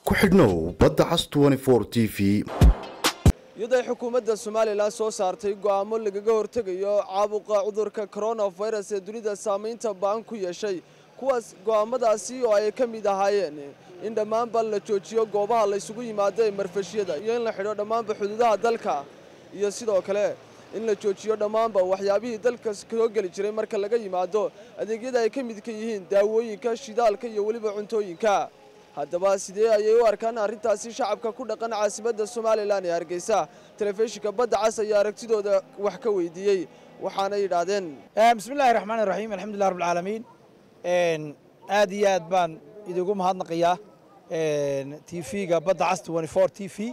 ku xidhnow badda cas t v iyadoo ay xukuumadda somalilan soo saartay go'aamo lagaga hortegayo caabuqa cudurka koronafirus ee dunida saamaynta ba'an ku yeeshay kuwaas go'aamadaasi oo ay ka mid ahaayeen in dhammaanba la joojiyo goobaha laysugu yimaado ee marfashyada iyo in la xidho dhammaanba xuduudaha dalka iyo sidoo kale in la joojiyo dhammaanba waxyaabihii dalka soo geli jiray marka laga yimaado adeegyada ay ka midka yihiin daawooyinka shidaalka iyo weliba cuntooyinka haddaba sidee ayay u arkaan arrintaasi shacabka ku dhaqan caasimadda somalilan ee hargeysa telefishinka badda cas ayaa aragtidooda wax ka weydiiyey waxaana yidhaahdeen bismillahi raxmaan iraxiim alxamdulilah rabbilcaalamiin aad iyo aad baan idigu mahadnaqayaa t v-ga badda cas t v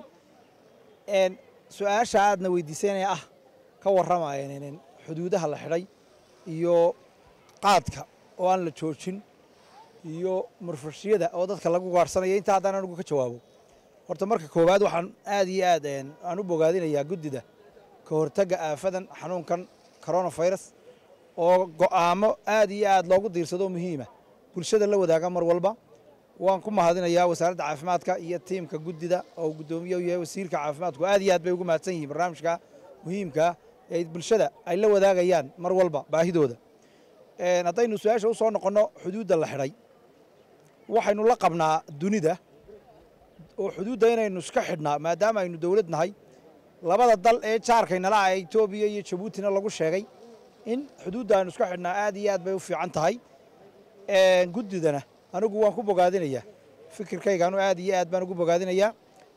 su-aasha aadna weydiisanaya ah ka warramaya xuduudaha la xidhay iyo qaadka oo aan la joojin iyo murfashiyada oo dadka lagu gaarhsanayo intaa haddaan anigu ka jawaabo horta marka koowaad waxaan aad iyo aad aan u bogaadinayaa guddida ka hortagga aafadan xanuunkan coronafirus oo go'aamo aad iyo aad loogu diirsado muhiima bulshada la wadaaga mar walba waan ku mahadinayaa wasaaradda caafimaadka iyo tiimka guddida oo guddoomiye u yahay wasiirka caafimaadku aad iyo aad bay ugu mahadsan yihiin barnaamijka muhiimkaa ee bulshada ay la wadaagayaan mar walba baahidooda haddaynu su-aasha u soo noqonno xuduudda la xidhay waxaynu la qabnaa dunida oo xuduudda inaynu iska xidhnaa maadaama aynu dowlad nahay labada dal ee jaarkaynala ah etoobiya iyo jabuutina lagu sheegay in xuduudda aynu iska xidhnaa aad iyo aad bay u fiican tahay guddidana anigu waan ku bogaadinayaa fikirkayganu aad iyo aad baan ugu bogaadinayaa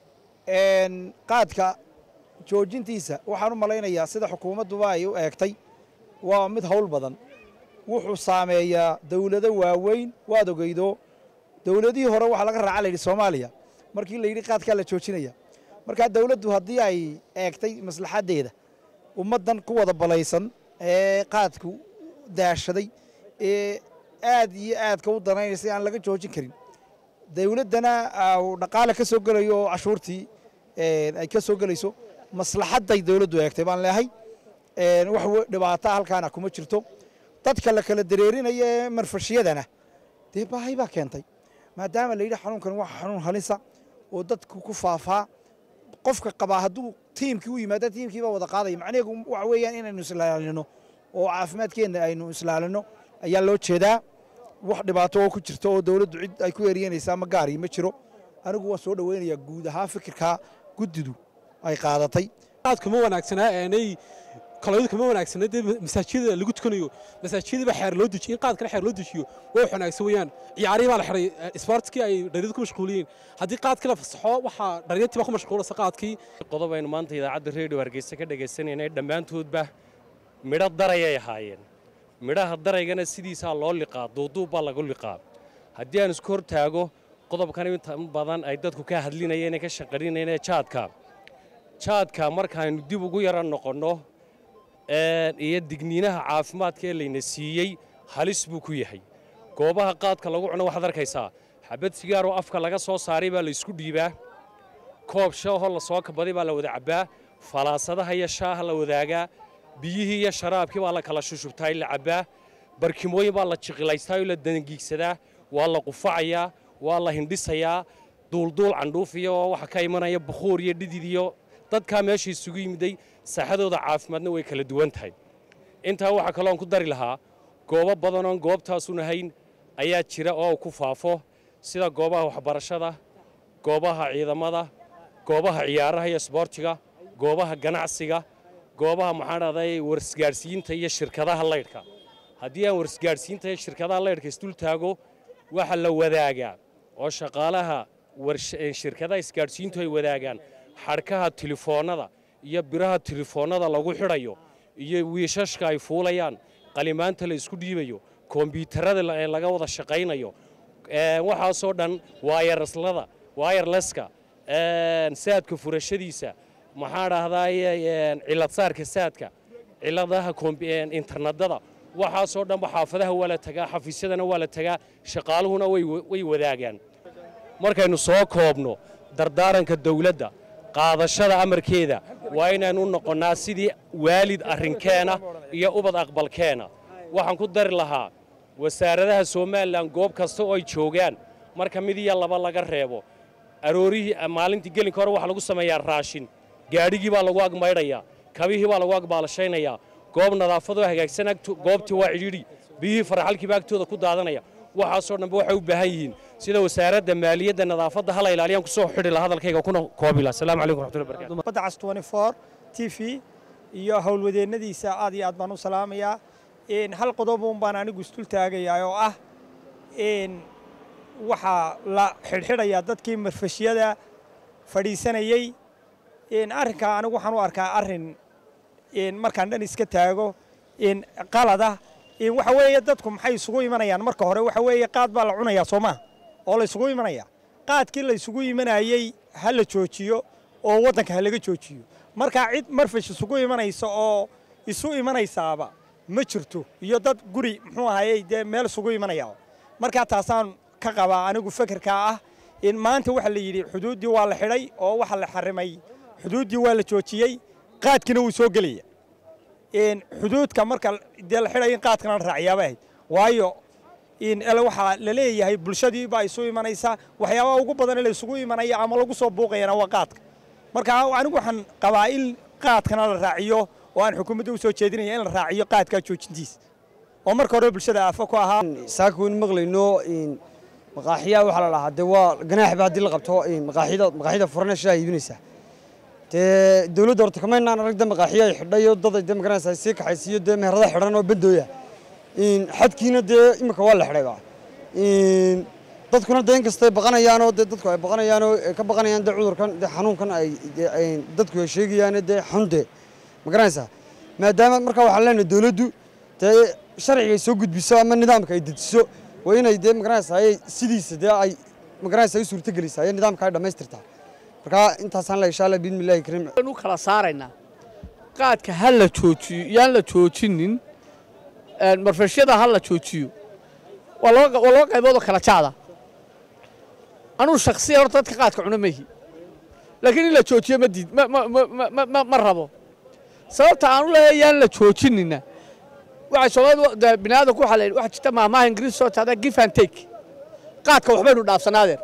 qaadka joojintiisa waxaan u malaynayaa sida xukuumadduba ay u eegtay waa mid howl badan wuxuu saameeyaa dowlado waaweyn waad ogeydo dowladihii hore waxaa laga raaca layidhi soomaaliya markii la yidhi qaadkaa la joojinaya markaa dowladdu haddii ay eegtay maslaxaddeeda ummaddan ku wada balaysan ee qaadku daashaday ee aad iyo aadka u danaynaysa aan laga joojin karin dowladdana dhaqaale ka soo gelayo oo cashuurtii ay ka soo gelayso maslaxadday dowladdu eegtay baan leehay wax dhibaata halkaana kuma jirto dadka la kala dareerinaya ee marfashiyadana dee baahay baa keentay maadaama la yidhi xanuunkan waa xanuun halisa oo dadku ku faafaa qofka qabaa hadduu tiimkii u yimaada tiimkiibaa wada qaadaya macnaheedu waxa weeyaan inaynu islaalino oo caafimaadkeenna aynu islaalino ayaa loo jeedaa wax dhibaato oo ku jirto oo dowladdu cid ay ku eryanaysaa ma gaari ma jiro anigu waan soo dhoweynayaa guud ahaan fikirkaa guddidu ay qaadatay kuma wanaagsanaa aanay kaloyadu kama wanaagsana dee masaajidada lagu tukanayo masaajidaba xeer loo dejiyo in qaadkana xeer loo dejiyo way wax wanaagsan weeyaan ciyaarihii baa la xiray isboortkii ay dhalinyadu ku mashquuliyeen haddii qaadkii la fasaxo waxaa dhalinyartii baa ku mashquulasa qaadkii qodob aynu maanta idaacadda reediyo hargeysa ka dhagaysanaynay dhammaantoodba midho darayay ahaayeen midhaha daraygana sidiisaa loo liqaa duuduub baa lagu liqaa haddii aan isku hor taago qodobkan inta badan ay dadku ka hadlinayeen ee ka shaqarinayeen ee jaadka jaadka markaaynu dib ugu yara noqonno iyo digniinaha caafimaadka ee layna siiyey halis buu ku yahay goobaha qaadka lagu cuno waxaad arkaysaa xabad sigaaroo afka laga soo saaray baa la isku dhiibaa koob shaahoo la soo kabaday baa la wada cabbaa falaasadaha iyo shaaha la wadaagaa biyihii iyo sharaabkii baa la kala shushubtaa in la cabbaa barkimooyin baa la jiqilaystaa oo la dangiigsadaa waa la qufacayaa waa la hindhisayaa duulduul candhuufiyo oo waxa ka imanaya bukhuur iyo dhidid iyo dadkaa meesha isugu yimiday saaxadooda caafimaadna way kala duwan tahay intaa waxaa kaloon ku dari lahaa goobo badanoon goobtaasun ahayn ayaa jira oo ku faafo sida goobaha waxbarashada goobaha ciidamada goobaha ciyaaraha iyo isboortiga goobaha ganacsiga goobaha maxaan dhahday warsgaadhsiinta iyo shirkadaha laydhka haddii aan warsgaadhsiinta iyo shirkadaha laydhka isdul taago waxa la wadaagaa oo shaqaalaha shirkadaha isgaadhsiintu ay wadaagaan xadhkaha tilifoonnada iyo biraha tilifoonnada lagu xidhayo iyo wiishashka ay fuulayaan qalimaanta la isku dhiibayo kombyuutarada ee laga wada shaqaynayo waxaasoo dhan waayarlada waayarleska saadka furashadiisa maxaa dhahdaye cilad saarka saadka ciladaha internedada waxaasoo dhanba xaafadaha waa la tagaa xafiisyadana waa la tagaa shaqaaluhuna way wadaagaan markaynu soo koobno dardaaranka dawladda qaadashada amarkeeda waa inaynu noqonnaa sidii waalid arrinkeena iyo ubad aqbalkeena waxaan ku dari lahaa wasaaradaha somalilan goob kasta oo ay joogaan marka mid iyo laba laga reebo aroorihii maalintii gelinka hore waxaa lagu sameeyaa raashin gaadhigii baa lagu agmaydhayaa kabihii baa lagu agbaalashaynayaa goob nadaafadoo hagaagsan goobtii waa cidhiidhi biyihii faraxalkiiba agtooda ku daadanaya waxaasoo dhanba waxay u baahan yihiin sida wasaaradda maaliyadda nadaafadda hala ilaaliyaan kusoo xidhi la hadalkayga kuna koobila asalaamu calaykum raxmatullahi barakatu badda cas 24 t v iyo howlwadeennadiisa aad iyo aad baan u salaamayaa hal qodobuun baan anigu isdul taagayaa oo ah waxaa la xidhxidhayaa dadkii marfashyada fadhiisanayey arrinkaa anigu waxaan u arkaa arrin markaan dhan iska taago qalada waxa weeye dadku maxay isugu imanayaan marka hore waxa weeye qaad baa la cunayaa soo maha oo la isugu imanaya qaadkii la isugu imanayey ha la joojiyo oo waddanka ha laga joojiyo markaa cid marfash isugu imanaysa oo isu imanaysaaba ma jirto iyo dad guri muxuu ahayey dee meel isugu imanaya markaa taasaan ka qabaa anigu fekerkaa ah in maanta waxa la yidhi xuduuddii waa la xidhay oo waxa la xarimay xuduuddii waa la joojiyey qaadkiina wuu soo gelaya xuduudka marka dee la xidhay in qaadkana la raaciyaaba ahayd waayo waxaa la leeyahay bulshadii baa isu imanaysa waxyaabaha ugu badan la isugu imanaya ama lagu soo buuqayana waa qaadka marka anigu waxaan qabaa in qaadkana la raaciyo oo aan xukuumadda u soo jeedinaya in la raaciyo qaadkaa joojintiisa oo marka hore bulshada aafo ku ahaa saaka waynu maqlayno maqaaxiyaa waxaa la dhahaa dee waa ganaaxba haddii la qabto maqaaxida maqaaxida furana shaa iibinaysaa dee dawladda horta kamaynaan arag de maqaaxiya ay xidhayo dad ay dee magaranaysaa sii kaxaysiiyo dee meherada xidhan oo bandooya xadkiina dee imika waa la xidhayba dadkuna dee inkastay baqanayaanoo dee dadku ay baqanayaanoo ka baqanayaan dee cudurkan dee xanuunkan ay dadku ay sheegayaane dee xunde magaranaysaa maadaama markaa waxaan leenahay dawladdu dee sharciga ay soo gudbiso ama nidaamka ay dejiso waa inay dee magaranaysaa sidiisa dee ay magaranaysaa u suurtogelisaa iyo nidaamka ay dhammaystirtaa markaa intaasaan la insha allah biidni illahi kariim u kala saaraynaa qaadka ha la joojiyo yaan la joojinin marfashyada ha la joojiyo waa laba qayboodoo kala jaada anuu shaksiyan horta dadka qaadka cuna ma ihi laakiin in la joojiyo ma diid ma rabo sababta aanu leeyahay yaan la joojinina waxay soomaalidu biniaadanku waxaa la yidhi waxaa jirta maahmaaha ingiriis soo taada give and take qaadka waxbaynu dhaafsannay adeer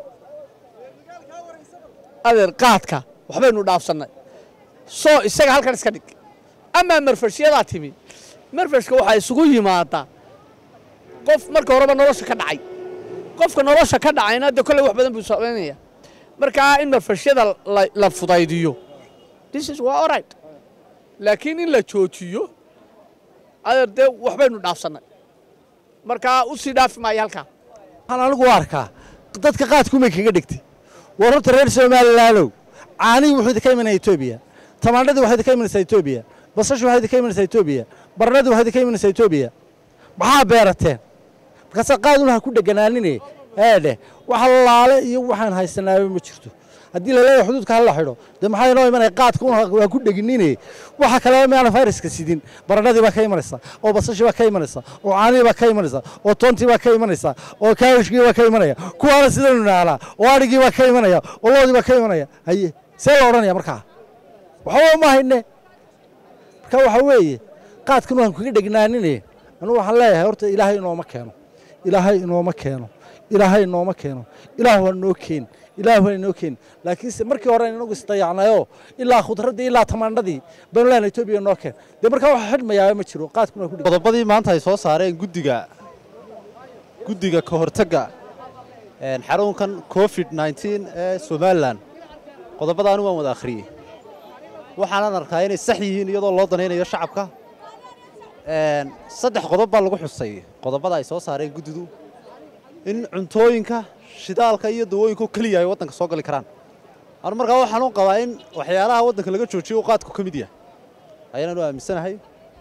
adeer qaadka waxbaynu dhaafsannay soo isaga halkan iska dhig amaa marfashyadaa timi marfashka waxaa isugu yimaadaa qof marka horeba nolosha ka dhacay qofka nolosha ka dhacayna dee kolley wax badan buu samaynaya markaa in marfashyada la fudaydiyo this is waa alright laakiin in la joojiyo adeer dee waxbaynu dhaafsannay markaa u sii dhaafi maayo halkaa waxaan anigu u arkaa dadka qaadkumay kaga dhigtay war horta reer somalilaanow caanihii wuxuu idinka imanaya etoobiya tamaandhadii waxay idinka imanaysaa etoobiya basashu waxay idinka imanaysaa etoobiya barnadii waxay idinka imanaysaa etoobiya maxaa beerateen markaasa qaadun ha ku dheganaanine eedheh wax laale iyo waxaan haysanaaba ma jirto haddii laleeyahay xuduudka hala xidho dee maxaa inoo imanaya qaadka un waa ku dheginine waxa kaleba miyaana fayraska sidin baranadii baa ka imanaysa oo basashii baa ka imanaysa oo caanihii baa ka imanaysa oo toontii baa ka imanaysa oo kaawishkii baa ka imanaya kuwaana sidanu naalaa oo adhigii baa ka imanaya oo loodii baa ka imanaya haye see la odhanaya markaa waxba ma hayne marka waxaa weeye qaadkan waan kaga dhegnaanine anugu waxaan leeyahay horta ilaahay inooma keeno ilaahay inooma keeno ilaahay inooma keeno ilaah waa noo keen ilaah waa inoo keen laakiinse markii hore inagu isdayacnayoo ilaa khudraddii ilaa tamaandhadii baynu leenahay etoobiya noo keen dee markaa waxa xidhmayaaba ma jiro qaadkuna ku qodobadii maanta ay soo saareen guddiga guddiga ka hortagga xarunkan covid nneteen ee somalilan qodobadaani waan wada akhriyey waxaanan arkaa inay sax yihiin iyadoo loo danaynayo shacabka saddex qodob baa lagu xusay qodobada ay soo saareen guddidu in cuntooyinka shidaalka iyo dawooyinka keliya ay waddanka soo gali karaan anu markaa waxaan u qabaa in waxyaalaha waddanka laga joojiyo uu qaadku ka mid yahay ayaananu aaminsanahay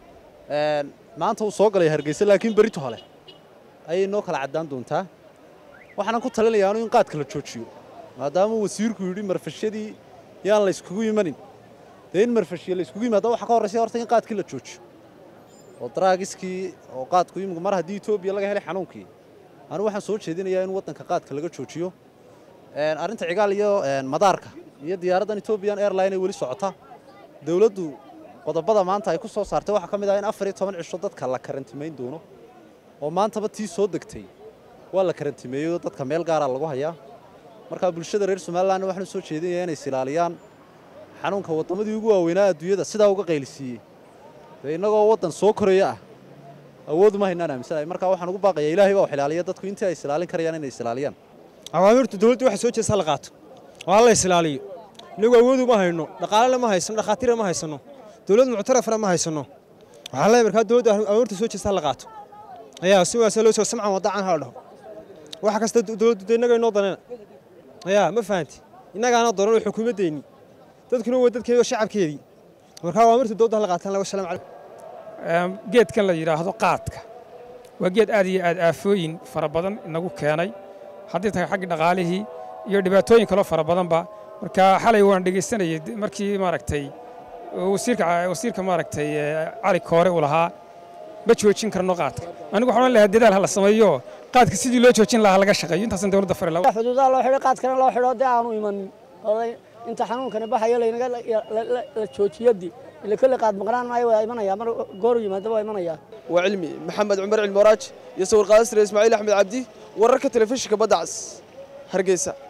maanta uu soo galay hargeysa laakiin berito hole ayay noo kala caddaan doontaa waxaanan ku talinayaanu in qaadka la joojiyo maadaama wasiirku yidhi marfashyadii yaan la yskugu imanin dee in marfashya la yskugu yimaada waxa ka horraysa horta in qaadkii la joojiyo oo daraagiskii oo qaadku imika mar haddii etoobiya laga helay xanuunkii anu waxaan soo jeedinayaa in waddanka qaadka laga joojiyo arrinta cigaal iyo madaarka iyo diyaaraddan etobian airline ay weli socota dawladdu qodobada maanta ay ku soo saartay waxaa ka mid ah in afar iyo toban cisho dadka la karantimayn doono oo maantaba tii soo degtay waa la karantimeeyo dadka meel gaara lagu hayaa markaa bulshada reer somalilan waxaan u soo jeedinayaa inay isilaaliyaan xanuunka waddamadii ugu waaweynaa adduunyada sidaa uga qaylisiiyey dee innagoo waddan soo koraya ah awood uma haynaan aaminsanahay markaa waxaan ugu baaqayaa ilaahay baa wax ilaaliya dadku intii ay isilaalin karayaan inay isilaaliyaan awaamirta dowladda waxa soo jeesta la qaato oo hala isilaaliyo inagu awoodu ma hayno dhaqaalena ma haysano dhakhaatiirna ma haysano dowlad muctarafna ma haysano waxaa leeyahay markaa dowladda awaamirta soo jeesta la qaato ayaa si waasa loo soo samcan wadacan hala dhaho waxa kasta dowladdu dee innaga inoo danana ayaa ma fahanti innagaana doran oo xukuumaddeenni dadkuna waa dadkeedi oo shacabkeedii markaa awaamirta dowladda hala qaataan laga salaam calaykum geedkan la yidhaahdo qaadka waa geed aad iyo aad aafooyin fara badan inagu keenay haddii tahay xagga dhaqaalihii iyo dhibaatooyin kaloo fara badanba marka xalay waan dhegaystanayay markii maaragtay wasiirka wasiirka maaragtay cali koore uu lahaa ma joojin karno qaadka anigu waxaan odhan lahaa dadaal ha la sameeyo qaadka sidii loo joojin lahaa laga shaqeeyo intaasan dowladda fari lahaa xuduudaha loo xidho qaadkana loo xidho dee aanu imanin inta xanuunkani baxayo laynaga la joojiyadii ile kolley qaad maqnaan maayo waa imanaya mar gooru yimaado waa imanaya waa cilmi maxamed cumar cilmi waraaj iyo sawir qaadasire ismaaciil axmed cabdi wararka telefishinka badda cas hargeysa